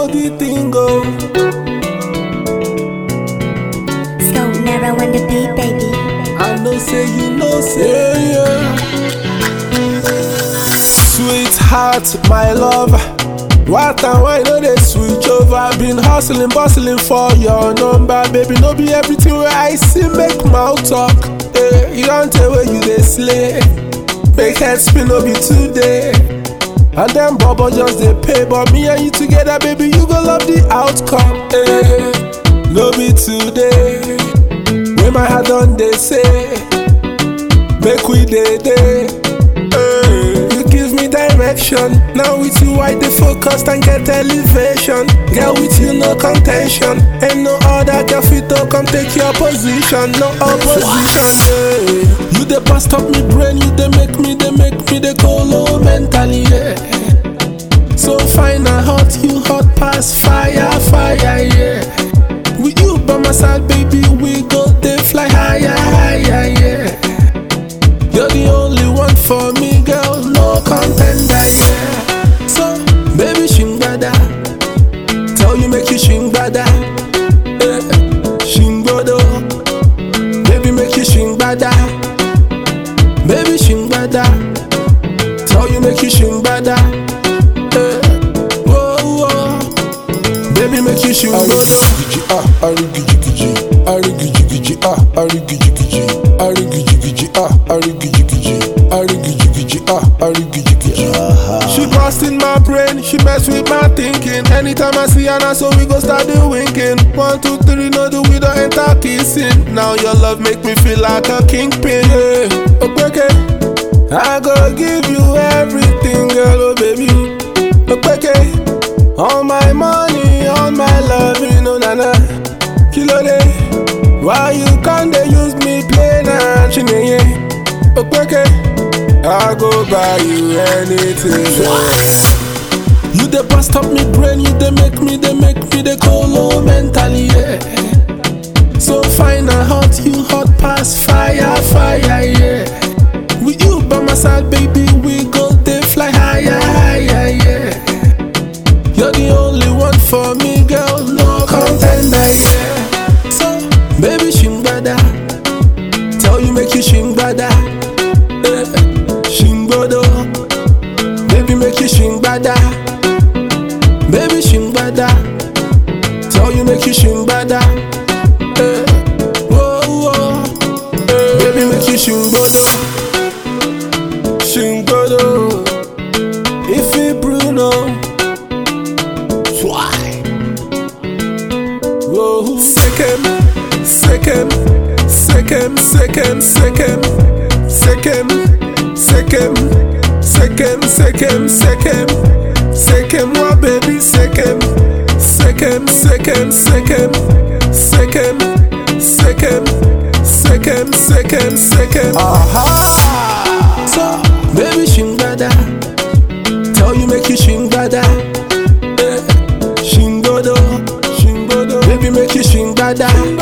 know the thing go. So narrow on the beat, baby. I know say you know say yeah. Sweetheart, my love. What and why no dey switch over? Been hustling, bustling for your number, baby. No be everything where I see make mouth talk. Eh, you don't tell where you dey slay. Make head spin no be today. And them bubble just dey pay, but me and you together, baby, you go love the outcome. Eh, no be today. When my heart done they say, make we day day. Eh, You give me direction. Now with you I dey focused and get elevation. Girl with you no contention. Ain't no other girl fit to come take your position. No opposition. Yeah. You dey bust up me brain. You dey make me, dey make me dey go low mentally. Yeah. So fine and hot, you hot past fire, fire, yeah. With you by my side, baby, we go they fly higher, higher, yeah. You're the only one for me, girl, no contender, yeah. So, baby, shingbada, tell you make you shingbada, yeah. Shingbodo, baby, make you shingbada, baby, shingbada, tell you make you shingbada, yeah. Whoa, whoa. Baby, make you shoot Arigijigiji, ah, arigijigiji, arigijigiji, ah, arigijigiji, arigijigiji, ah, arigijigiji, arigijigiji, ah, arigijigiji. She bust in my brain, she mess with my thinking. Anytime I see her now, so we go start the winking. One, two, three, no do we don't enter kissing. Now your love make me feel like a kingpin. Yeah. Okay, okay. I go give you everything, girl, oh baby. Okay, okay. All my money, all my love, you know, nana. Kilo day. Why you can't they use me play na chineye? Okay, okay. I go buy you anything. yeah. You dey bust up me brain, you dey make me, dey make me dey go low mentally. Yeah. So fine and hot, you hot past fire, fire, yeah. With you by my side, baby, we go they fly higher, higher, yeah. You're the only one for me, girl, no contender, yeah. So, baby, shingbada, tell you make you shingbada, yeah. Shingbodo, baby, make you shingbada, baby, shingbada, tell you make you shingbada, yeah. Whoa, whoa, yeah. baby, make you shingbodo, shingbodo, if it Bruno. Whoa. Second, second, second, second, second, second, second, second, second, second, second, what baby, second, second, second, second, second, second, second, second, second. Aha! So, baby, shingbada, tell you make you shingbada. Eh. Shingodo, Shingodo, baby make you shingbada.